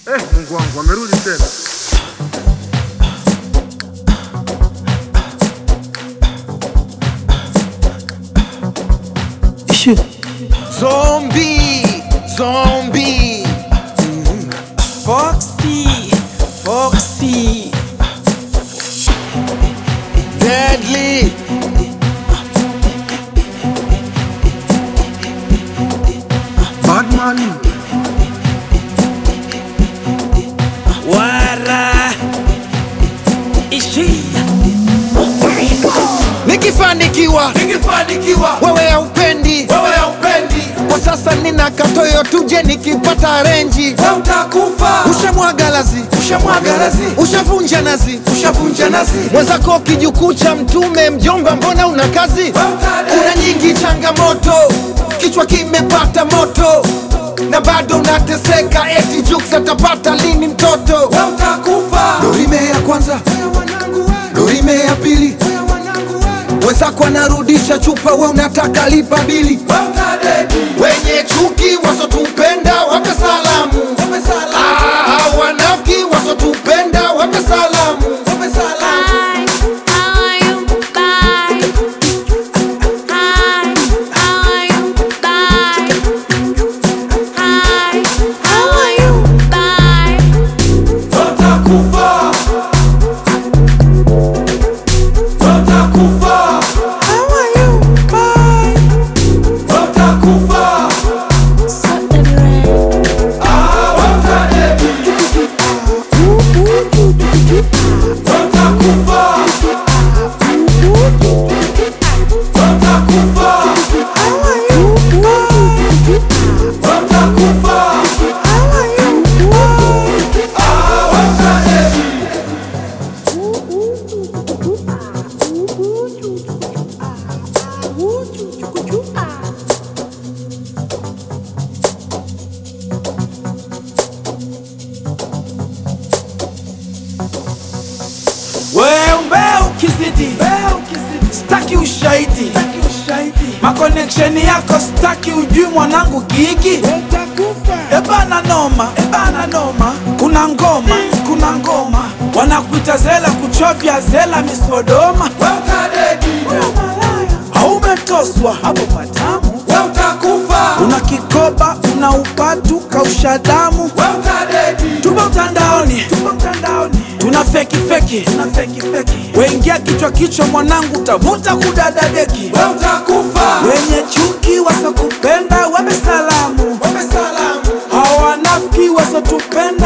Eh, Mungu wangu amerudi tena. Zombie, zombie. Foxy, Foxy. Deadly. Badman. Wara. Ishi. Nikifanikiwa, Nikifanikiwa wewe haupendi. wewe haupendi, Kwa sasa nina katoyo tuje nikipata renji. wewe utakufa. Ushamwaga lazi, Ushamwaga lazi, ushavunja nazi. ushavunja nazi, mwenzako kijukuu cha mtume mjomba mbona una kazi wewe utadedi. kuna nyingi changamoto kichwa kimepata moto na bado unateseka eti juks atapata lini mtoto wewe utakufa. dorime ya kwanza dorime ya pili wenzako anarudisha chupa we unataka lipa bili Wewe utadedi. wenye chuki wasotupenda wape salamu Ah, wanafiki wasotupenda wape salamu Hi, how are you? Bye. Hi, how are you? Bye. Hi, how are you? Bye. Wewe utakufa. Wewe utakufa. Wewe utakufa. So anyway, Ah, wewe utadedi. Wewe utakufa. Wewe utakufa. Wewe utakufa. Ah, wewe utadedi. Wewe ukizidi staki ushahidi makoneksheni yako staki ujui mwanangu gigi ebana noma ebana noma kuna ngoma kuna ngoma wanakuita zela kuchovya zela misodoma Wewe utadedi. haumetoswa hapo patamu Wewe utakufa. una kikoba una upatu kausha damu Wewe utadedi. tupo mtandaoni tupo mtandaoni tuna feki feki tuna feki feki wengia kichwa kichwa mwanangu utavuta kudada deki Wewe utakufa. wenye chuki wasokupenda wape salamu Wape salamu. hawanafiki wasotupenda